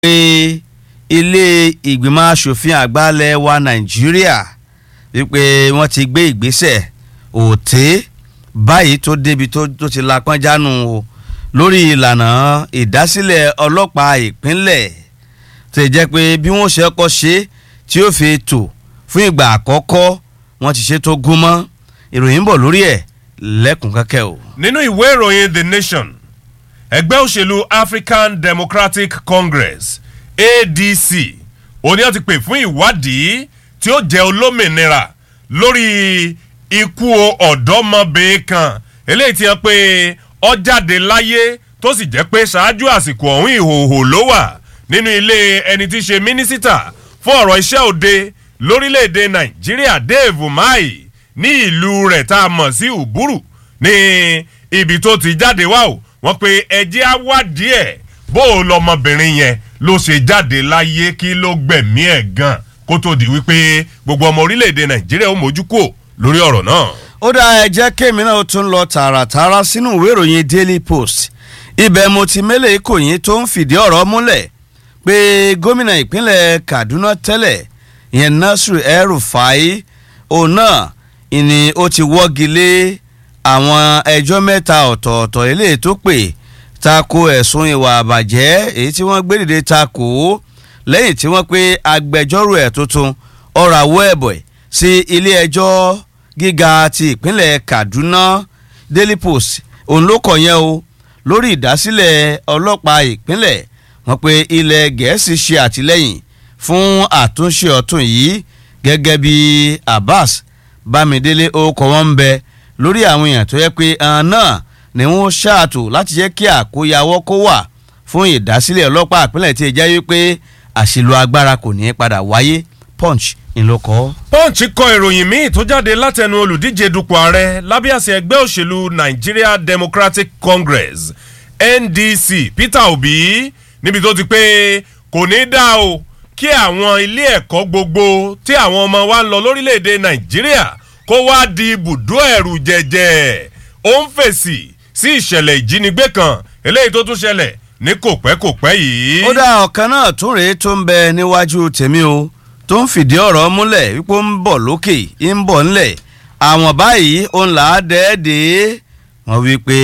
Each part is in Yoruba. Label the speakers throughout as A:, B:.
A: pé ilé ìgbìmọ̀ asòfin àgbà ilẹ̀ wa nàìjíríà wípé wọ́n ti gbé ìgbésẹ̀ òté báyìí tó débi tó tó ti la pọ́njánu o lórí ìlànà ìdásílẹ̀ ọlọ́pàá ìpínlẹ̀ tó jẹ́ pé bí wọ́n ṣe kọ́ ṣe tí ó fi tò fún ìgbà àkọ́kọ́ wọ́n ti ṣe tó gún mọ́ ìròyìn ń bọ̀ lórí ẹ̀ lẹ́kùn kẹ́kẹ́ o.
B: nínú ìwé ìròyìn the nation ẹgbẹ́ òṣèlú african democratic congress adc òní àti pè fún ìwádìí tí ó jẹ́ olómìnira lórí ikú ọ̀dọ́mọbìnrin kan eléyìí ti hàn pé ó jáde láyé tó sì jẹ́ pé ṣáájú àsìkò ọ̀hún ìhòòhò ló wà nínú ilé ẹni tí í ṣe mínísítà fún ọ̀rọ̀ iṣẹ́ òde lórílẹ̀‐èdè nàìjíríà dave umahi ní ìlú rẹ̀ tá a mọ̀ sí uburu ní ibi tó ti jáde wá o wọ́n pe ẹjẹ́ á wádìí ẹ̀ bó o lọmọbìnrin yẹn ló ṣe jáde láyé kí ló gbẹ̀mí ẹ̀ gan kó tó di wípé gbogbo ọmọ orílẹ̀‐èdè nàìjíríà ó mójú kúò lórí ọ̀rọ̀ náà.
A: ó dá ẹ jẹ́ kémi náà tún lọ tààràtààrà sínú ìwé ìròyìn daily post ibẹ̀ mo ti mélèé kòyìn tó ń fìdí ọ̀rọ̀ múlẹ̀ pé gómìnà ìpínlẹ̀ kaduna tẹ́lẹ̀ ìyẹn nasiru el-rufai òun náà ìní ó ti wọ́gi lé àwọn ẹjọ́ mẹ́ta ọ̀tọ̀ọ̀tọ̀ eléyìí tó pè tako ẹ̀sùn ìwà àbàjẹ́ èyí tí wọ́n gbé dìde tako lẹ́yìn tí wọ́n pé agbẹjọ́rò ẹ̀ tuntun ọ̀rọ̀ àwọ̀ ẹ̀bọ̀ sí ilé ẹjọ́ gíga ti ìpínlẹ̀ kaduna daily post òun ló kọ̀ yẹn o lórí ìdásílẹ̀ ọlọ́pàá ìpínlẹ̀ wọ́n pé ilẹ̀ gẹ̀ẹ́sì ṣe àtìlẹ́yìn fún àtúnṣe ọ̀tún yìí gẹ́gẹ́ bí abbas bámidélé orúkọ wọn ń bẹ lórí àwọn èèyàn tó yẹ pé ẹran náà ni wọ́n ṣáàtò láti jẹ́ kí àkóyawọ́ kó wà fún ìdásílẹ̀ ọlọ́pàá ìpínlẹ̀ tí ì jẹ́ wípé àṣìlò agbára kò ní í padà wáyé punch ńlọkọ.
B: punch kọ ìròyìn míì tó jáde látẹnu olùdíje dupò ààrẹ lábẹ́ àṣẹ ẹgbẹ́ òṣèlú nigeria democratic congress ndc peter obi níbi tó ti pé kò ní í dá o kí àwọn ilé ẹ̀kọ́ gbogbo tí àwọn ọmọ wa ń lọ lórílẹ̀‐èdè nàìjíríà kó wá di ibùdó ẹ̀rù jẹ̀jẹ̀ ó ń fèsì sí ìṣẹ̀lẹ̀ ìjínigbé kan eléyìí tó tún ṣẹlẹ̀ ní kò pẹ́ kò pẹ́ yìí.
A: ó dá ọ̀kan náà tún rèé tó ń bẹ níwájú tèmi o tó ń fìdí ọ̀rọ̀ múlẹ̀ wípé ó ń bọ̀ lókè ń bọ̀ ńlẹ̀ àwọn báyìí ó ń là á dẹ́ẹ̀dẹ́ wọ́n wí pé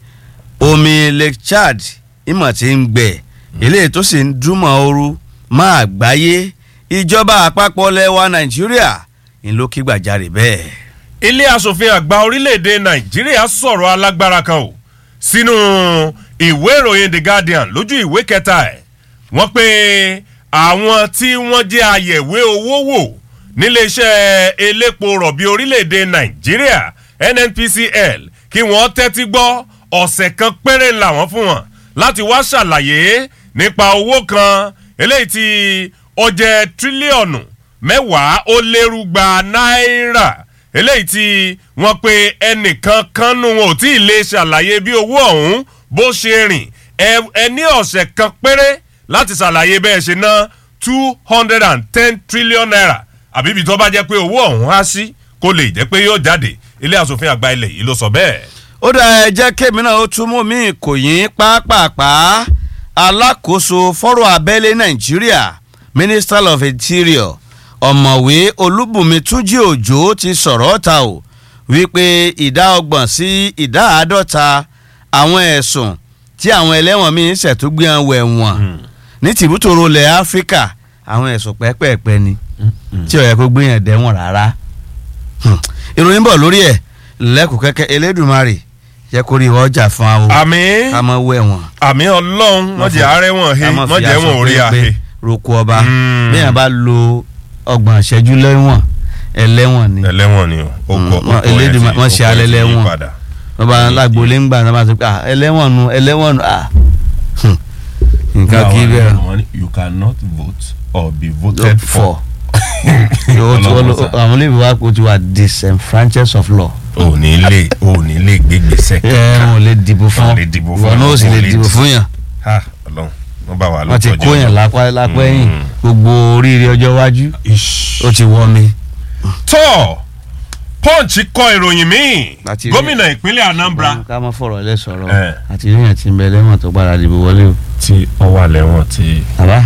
A: omi lake chad ìmọ̀ tí ń gbẹ̀ eléyìí tó sì ń dúmọ̀ ooru máa gbáyé ìjọba àpapọ̀ lẹ́wà nàìjíríà ń ló kí gbàjarè bẹ́ẹ̀.
B: ilé asòfin àgbà orílẹ̀-èdè nàìjíríà sọ̀rọ̀ alágbára kan o sínú ìwé ìròyìn the guardian lójú ìwé kẹta ẹ̀ wọ́n pe àwọn tí wọ́n jẹ́ àyẹ̀wé owó wò níléeṣẹ́ elépo rọ̀bì orílẹ̀-èdè nàìjíríà nnpcl kí wọ́n tẹ́tí gbọ́ ọ̀sẹ̀ kan péré làwọn fún wọn láti wá ṣàlàyé nípa owó kan eléyìí tí ó jẹ́ tírílíọ̀nù mẹ́wàá ó lérúgba náírà eléyìí tí wọ́n pe ẹnìkan kan nù wọn ò tí ì lè ṣàlàyé bí owó ọ̀hún bó ṣe rìn ẹ ní ọ̀sẹ̀ kan péré láti ṣàlàyé bẹ́ẹ̀ ṣe ná two hundred and ten trillion naira àbí ibi tó bá jẹ́ pé owó ọ̀hún á sí kó lè jẹ́ pé yóò jáde ilé asòfin àgbà ilẹ̀ yìí ló sọ bẹ́ẹ̀.
A: ó dá ẹ jẹ́ kémi náà ó tún mú mi kò yín pápápá alákòóso fọ́rọ̀ abẹ́lé nàìjíríà minister of interior ọ̀mọ̀wé olúbùnmi túnjí òjò ti sọ̀rọ̀ ta o wípé ìdá ọgbọ̀n sí ìdá àádọ́ta àwọn ẹ̀sùn tí àwọn ẹlẹ́wọ̀n míín ṣètúgbìyàn wẹ̀ wọ̀n ní tìbútòrò ilẹ̀ áfíríkà àwọn ẹ̀sùn pẹ́pẹ́pẹ́ ni tí ó yẹ kó gbìyàn dẹ́wọ̀n rárá ìròyìn bọ̀ lórí ẹ̀ lẹ́kùn kẹ́kẹ́ elédùnmarè jẹ́ kó rí ọjà fún wa o
B: àmì
A: ká mọ wẹ̀ wọ̀n
B: àmì ọlọ́run wọ́n jẹ́ àárẹ̀ wọ̀n he wọ́n jẹ́ wọ̀n orí àhe.
A: roko ọba bí yẹn bá lo ọgbọ̀n ìṣẹ́jú lẹ́wọ̀n ẹlẹ́wọ̀n ni
B: ẹlẹ́wọ̀n ni o ó kọ ó kọ
A: elédùnmarè wọ́n ṣe alẹ́ lẹ́wọ̀n
B: padà.
A: wọ́n bá lágbo lé ńgbà náà bá sọ pé ah ẹlẹ́wọ̀n nu ẹlẹ́wọ̀n nu ah nǹkan kí bẹ́ẹ̀
B: you cannot vote or be voted
A: for àwọn olóyìnbó wa kò ti wà disenfranchised of law.
B: o ní lè o ní lè gbégbèsè.
A: ẹ wọn ò lè dìbò fún
B: Wọn ò lè dìbò fún
A: wọn náà ò sì lè
B: wọn.
A: dìbò fún yàn
B: ha ọlọrun wọn bá wà
A: wọn ti
B: lọ́tọ̀ọ́jú
A: kó yàn lápá lápá ẹ̀yìn gbogbo oríire ọjọ́ iwájú ó ti wọ́ mi.
B: tọ́ punch kọ ìròyìn míì
A: Láti rí-
B: gómìnà ìpínlẹ̀ anambra
A: ká má fọ̀rọ̀ lẹ sọ̀rọ̀
B: Eh.
A: àti ríyàn tí ń bẹ lẹ́wọ̀n tó gbára dìbò wọlé o.
B: tí ó wà lẹ́wọ̀n tí
A: àbá